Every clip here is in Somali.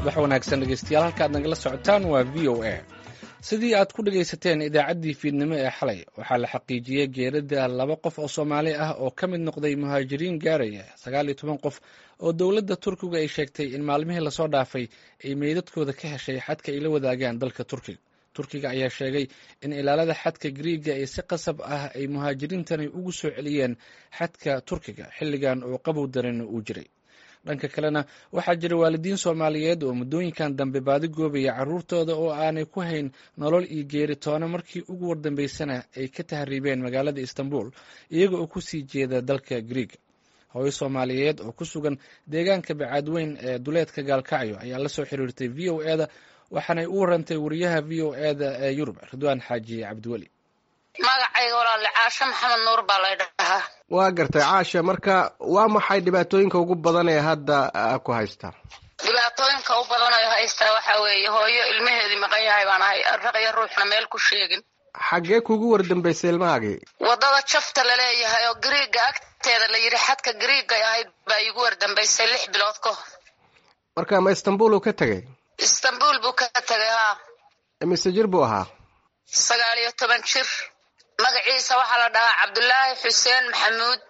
subax wanaagsan dhegeystayaal halka aad nagala socotaan waa v o a sidii aad ku dhegaysateen idaacaddii fiidnimo ee xalay waxaa la xaqiijiyey geerida laba qof oo soomaali ah oo ka mid noqday muhaajiriin gaaraya sagaal iyo toban qof oo dowladda turkiga ay sheegtay in maalmihii lasoo dhaafay ay meydadkooda ka heshay xadka ay la wadaagaan dalka turkiga turkiga ayaa sheegay in ilaalada xadka griiga ee si qasab ah ay muhaajiriintani ugu soo celiyeen xadka turkiga xilligan oo qabow daran uu jiray dhanka kalena waxaa jira waalidiin soomaaliyeed oo muddooyinkan dambe baadi goobaya carruurtooda oo aanay ku hayn nolol iyo geeri toona markii ugu wardambeysana ay ka tahriibeen magaalada istanbul iyaga oo kusii jeeda dalka griiga hooyo soomaaliyeed oo ku sugan deegaanka bacaadweyn ee duleedka gaalkacyo ayaa la soo xiriirtay v o eda waxaanay u warantay wariyaha v o eda ee yurub ridwaan xaaji cabdiweli magacayga walaale caashe maxamed nuur baa lay dhahaa waa gartay caasha marka waa maxay dhibaatooyinka ugu badan ee hadda ku haystaa dhibaatooyinka u badan ee haystaa waxaa weeye hooyo ilmaheedii maqan yahay baan ahay raqyo ruuxna meel ku sheegin xaggee kugu wardambeysay ilmahaagii waddada jafta laleeyahay oo griiga agteeda la yidhi xadka griigay ahayd baa iigu wardambeysay lix bilood ka hor marka ma istanbul uu ka tegay istanbul buu ka tegay haa mise jir buu ahaa sagaal iyo toban jir magaciisa waxaa la dhahaa cabdulaahi xuseen maxamuud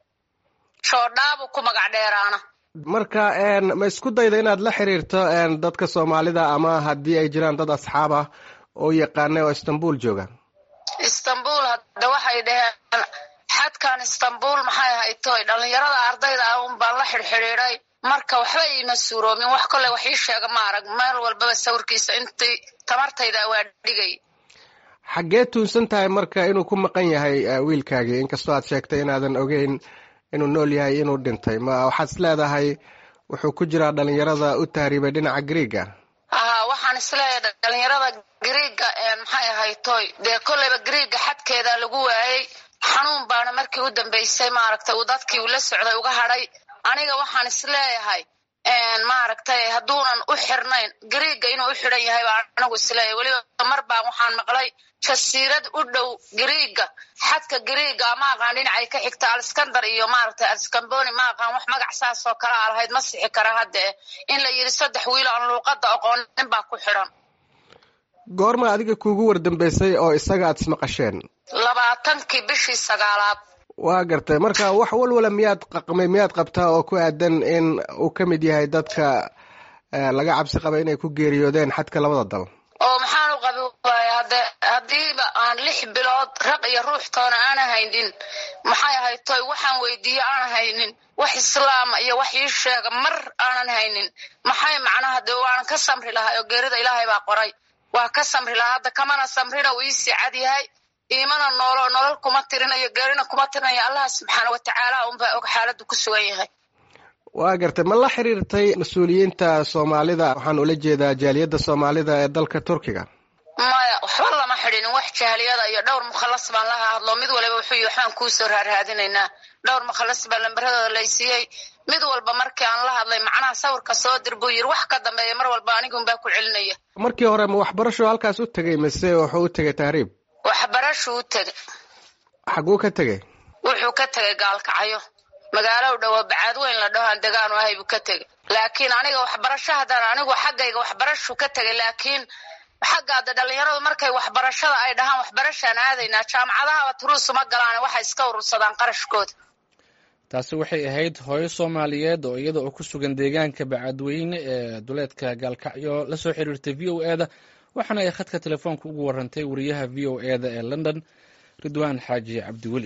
shoodhaabu ku magac dheeraana marka ma isku dayda inaad la xiriirto dadka soomaalida ama haddii ay jiraan dad asxaab ah oo yaqaana oo istanbul jooga istanbul hadda waxay dhaheen xadkan istanbul maxay ahayd toy dhalinyarada ardayda ah un baan la xidhxidhiiday marka waxba iima suuroomin wax kolley wax ii sheega ma arag meel walbaba sawirkiisa intii tamartayda waa dhigay xaggee tuunsan tahay marka inuu ku maqan yahay wiilkaagii inkastoo aad sheegtay inaadan ogeyn inuu nool yahay inuu dhintay ma waxaad is leedahay wuxuu ku jiraa dhalinyarada u tahriibay dhinaca griiga haa waxaan isleeyahay dhalinyarada griiga maxay ahayd toy dee kolleyba griiga xadkeeda lagu waayey xanuun baana markii u dambeysay maaragtay uu dadkii uu la socday uga hadhay aniga waxaan isleeyahay maaragtay hadduunan u xirnayn griiga inuu u xidhan yahay baa anigu isleeyahay weliba mar baan waxaan maqlay jasiirad u dhow griiga xadka griiga ma aqaan dhinacay ka xigta alskandar iyo maaragtay alskamboni ma aqaan wax magac saas oo kale a lahayd ma sixi kara haddee in la yidhi saddex wiil aan luuqadda aqoonin baa ku xidhan goorma adiga kuugu wardambeysay oo isaga aad ismaqasheen labaatankii bishii sagaalaad waa gartay marka wax walwala miyaad qaqmay miyaad qabtaa oo ku aadan in uu ka mid yahay dadka laga cabsi qaba inay ku geeriyoodeen xadka labada dal oo maxaan u qabi waaya hade haddiiba aan lix bilood raq iyo ruux toona aana haynin maxay ahayd toy waxaan weydiiye aanan haynin wax islaama iyo wax ii sheega mar aanan haynin maxay macnaha dee waanan ka samri lahay oo geerida ilaahay baa qoray waa ka samri lahaa hadda kamana samrina uu iisii cad yahay iimana noolo nolol kuma tirinayo geerina kuma tirinayo allah subxaana watacaala unbaa og xaaladdu ku sugan yahay waa gartay ma la xiriirtay mas-uuliyiinta soomaalida waxaan ula jeedaa jaaliyadda soomaalida ee dalka turkiga maya waxba lama xidhinin wax jahliyada iyo dhowr mukhalas baan laha hadlo mid waliba wuxuu yihi waxbaan kuusoo raarraadinaynaa dhowr mukhalas baa lambaradooda laysiiyey mid walba markii aan la hadlay macnaha sawirka soo dir buu yidhi wax ka dambeeya mar walba anigunbaa ku celinaya markii hore ma waxbarasho halkaas u tegay mise wuxuu u tegay tahriib waxbarashuu u tegay xaguu ka tegay wuxuu ka tegay gaalkacyo magaalo u dhowo bacaadweyn la dhaho aan degaanu ahay buu ka tegay laakiin aniga waxbarasho haddaan anigu xaggayga waxbarashu ka tegay laakiin xaggaada dhalinyaradu markay waxbarashada ay dhahaan waxbarashaan aadaynaa jaamacadahaba turuusuma galaan waxay iska urursadaan qarashkooda taasi waxay ahayd hooyo soomaaliyeed oo iyada oo ku sugan deegaanka bacaadweyne ee duleedka gaalkacyo la soo xiriirtay v o eda waxaana ay khadka telefoonka ugu warantay wariyaha v o eda ee london ridwaan xaaji cabdiweli